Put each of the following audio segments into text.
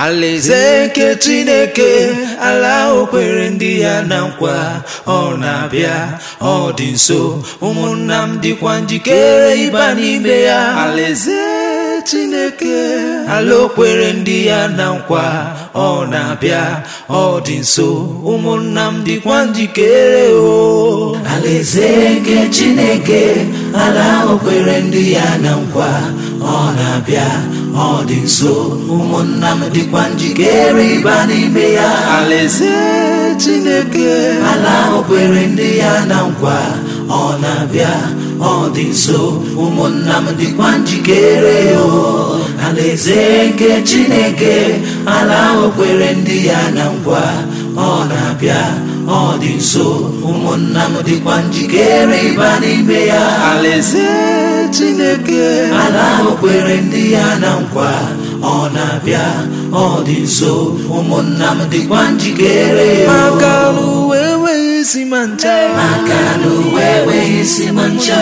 alaeze nke chineke ala o kwere ndị ya na nkwa ọ na-abịa ọ dị nso ụmụnna m dịkwa njikere ịba n'ime ya alaeze chineke ala o kwere ndị ya na nkwa ọ na-abịa ọ dị nso ụmụnna m dịkwa njikere o alaeze nke chineke ala ahụ kwere ndị ya na nkwa ọ na-abịa ọ dị nso ụmụnna m dịkwa njikere ịba n'ime ya alaeze chineke ala ahụ kwere ndị ya na nkwa ọ na-abịa ọ dị nso ụmụnna m dịkwa njikere o alaeze nke chineke ala ahụ kwere ndị ya na nkwa ọ na-abịa ọ dị nso ụmụnna m dịkwa njikere ịba n'ime ya alaeze chineke ala ahụ kwere ndị ya na nkwa ọ na-abịa ọ dị nso ụmụnna m dịkwa njikere o. maka n'uwe enweghị isi ma ncha maka na uwe enweghị isi ma ncha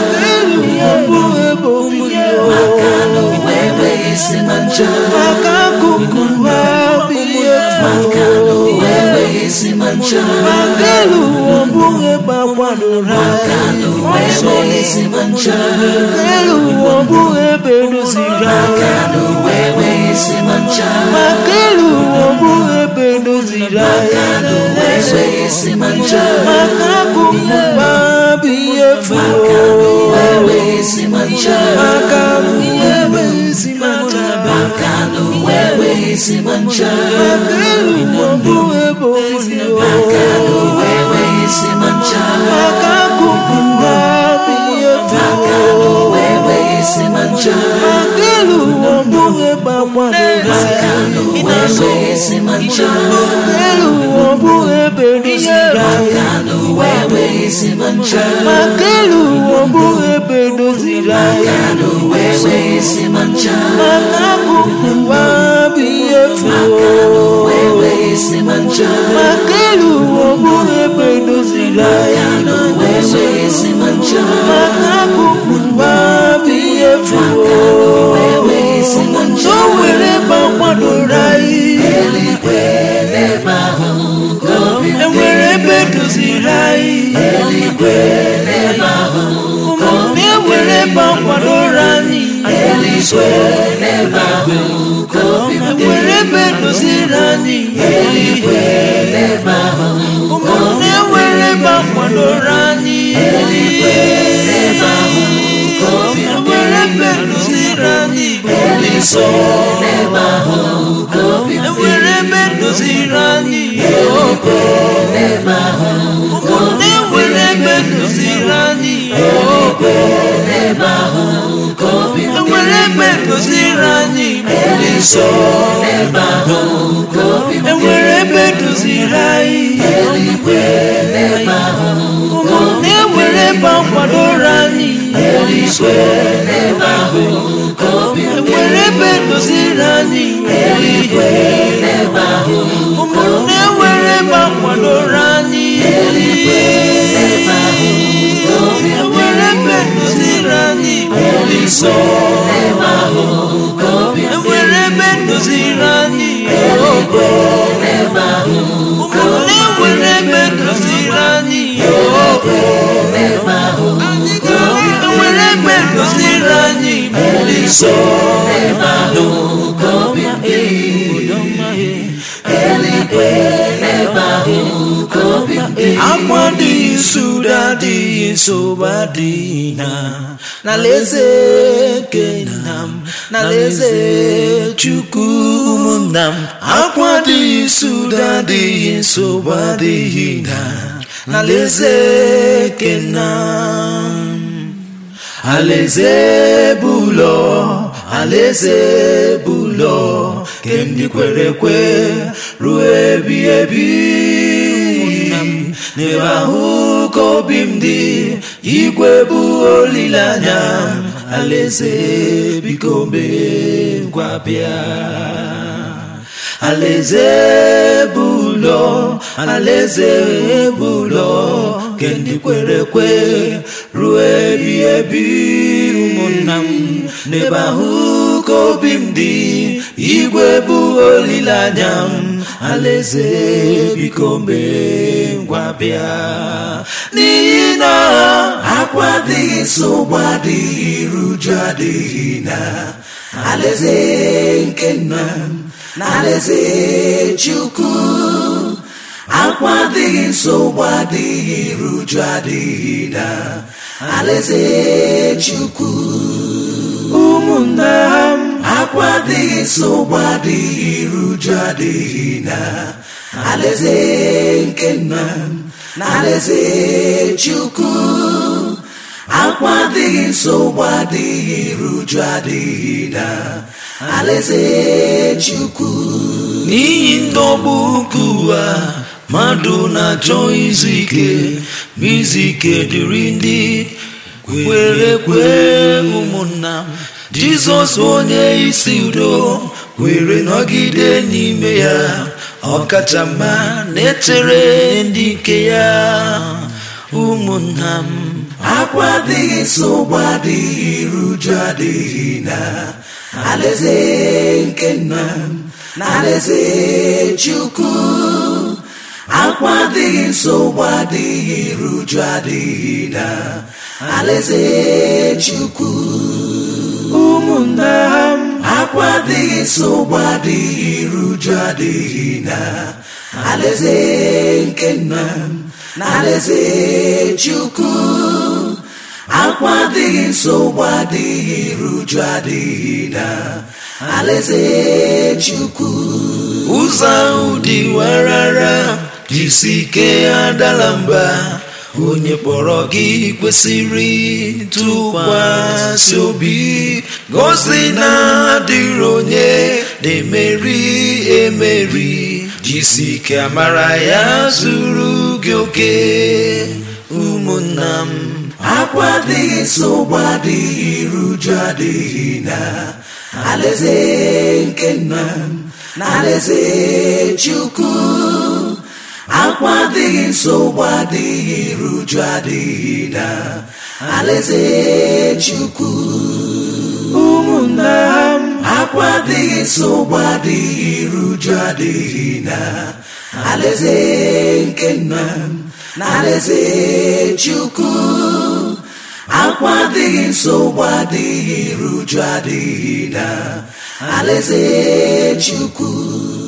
elu ya bụ ebe obibi maka na uwe enweghị isi ma ncha maka akụkụ ha bụ ihe maka na uwe enweghị isi ma ncha maka elu ụwa bụghị ebe akwadoro maka na uwe enweghị isi ma ncha elu ụwa bụghị ebe edoziri maka na uwe enweghị isi ma ncha maka elu ụwa bụghị ebe edoziri maka na uwe enweghị isi ma ncha maka akụkụ ha bụ ihe maka na furu uwe enweghị isi ma ncha maka uwe enweghị isi ma ncha maka na uwe enweghị isi ma ncha maka elu ụwa bụghị ebe obibi maka na uwe enweghị isi ma ncha maka akụkụ ha bụ ihe maka furu na uwe enweghị isi ma ncha maka elu ụwa bụghị ebe akwadoro maka na uwe enweghị isi ma ncha elu ụwa bụghị ebe edoziri maka na uwe enweghị isi ma ncha maka elu ụwa bụghị ebe edoziri maka na uwe enweghị isi ma ncha maka akụkụ ha bụ ihe maka furu na uwe enweghị isi ma ncha maka elu ụwa bụghị ebe edoziri maka na uwe enweghị isi ma ncha maka akụkụ ha bụ ihe maka furu na uwe enweghị isi ma ncha o nwere ebe akwadoro anyị eluigwe n'ebe ahụ ka obi m dị enwere ebe edoziri anyị eluigwe n'ebe ahụ ụmụnne enwere ebe akwadoro anyị eluigwe n'ebe ahụ ka obi m dị enwere ebe edoziri anyị eluigwe n'ebe ahụ ụmụnne enwere ebe akwadoro anyị eluigwe n'ebe ahụ ka obi m dị enwere ebe edoziri anyị eluigwe n'ebe ahụ ka obi m dị enwere ebe edoziri anyị eluigwe n'ebe ahụ ụmụnne enwere ebe edoziri anyị eluigwe n'ebe ahụ ka obi m dị enwere ebe edoziri anyị eluigwe n'ebe ahụ ka obi m dị enwere ebe edoziri anyị eluigwe n'ebe ahụ ụmụnne enwere ebe akwadoro anyị eluigwe n'ebe ahụ ka obi m dị enwere ebe edoziri anyị eluigwe n'ebe ahụ ụmụnne enwere ebe akwadoro anyị eluigwe n'ebe ahụ ka obi m dị enwere ebe edoziri anyị eluigwe n'ebe ahụ ka obi m dị enwere ebe edoziri anyị eluigwe n'ebe ahụ ụmụnne enwere ebe edoziri anyị eluigwe n'ebe ahụ ka obi m enwere ebe edoziri anyị eluigwe n'ebe ahụ ka obi m dị eluigwe n'ebe ahụ ka obi m dị akwa adịghị nsụda adịghị nsogbu adịghị na n'alaeze nke nna m n'alaeze chukwu ụmụnna m akwa adịghị nsụda adịghị nsogbu adịghị na n'alaeze nke nna m alaeze bụ ụlọ alaeze bụ ụlọ nke ndị kwere ekwe ruo ebi ebi n'ebe ahụ ka obi m dị igwe bụ olileanya m alaeze biko mee ngwa bịa alaeze bụ ụlọ alaeze bụ ụlọ nke ndị kwere ekwe ruo ebi ebi ụmụnna m n'ebe ahụ ka obi m dị igwe bụ olileanya m alaeze biko mee ngwa bịa n'ihi na akwa adịghị nsogbu adịghị iruju adịghị na alaeze nke nna m na alaeze chukwu akwa adịghị nsogbu adịghị iruju adịghị na alaeze chukwu ụmụnna m akwa adịghị nsogbu adịghị iruju adịghị na alaeze nke nna m na alaeze chukwu akwa adịghị nsogbu adịghị iruju adịghị na alaeze chukwu n'ihi ndọgbu nke ụwa mmadụ na-achọ izu ike ma izu ike dịrị ndị kwere ekwe ụmụnna m jizọs onye isi udo were nọgide n'ime ya ọkacha mma na-echere ndị nke ya ụmụnna m akwa adịghị nsogbu adịghị iruju adịghị na alaeze nke nna m na alaeze chukwu akwa adịghị nsogbu adịghị iruju adịghị na alaeze chukwu ụmụnna m akwa adịghị nsogbu adịghị iruju adịghị na alaeze nke nna m na alaeze chukwu akwa adịghị nsogbu adịghị iruju adịghị na alaeze chukwu ụzọ ahụ dị warara jisi ike adala mba onye kpọrọ gị kwesịrị tụkwasị obi gosi na adịrị onye na-emeri emeri jisi ike amara ya zuru gị oke ụmụnna m akwa adịghị nsogbu adịghị iruju adịghị na alaeze nke nna m na alaeze chukwu akwa adịghị nsogbu adịghị iruju adịghị na alaeze chukwu ụmụnna m akwa adịghị nsogbu adịghị iruju adịghị na alaeze nke nna m na alaeze chukwu akwa adịghị nsogbu adịghị iruju adịghị na alaeze chukwu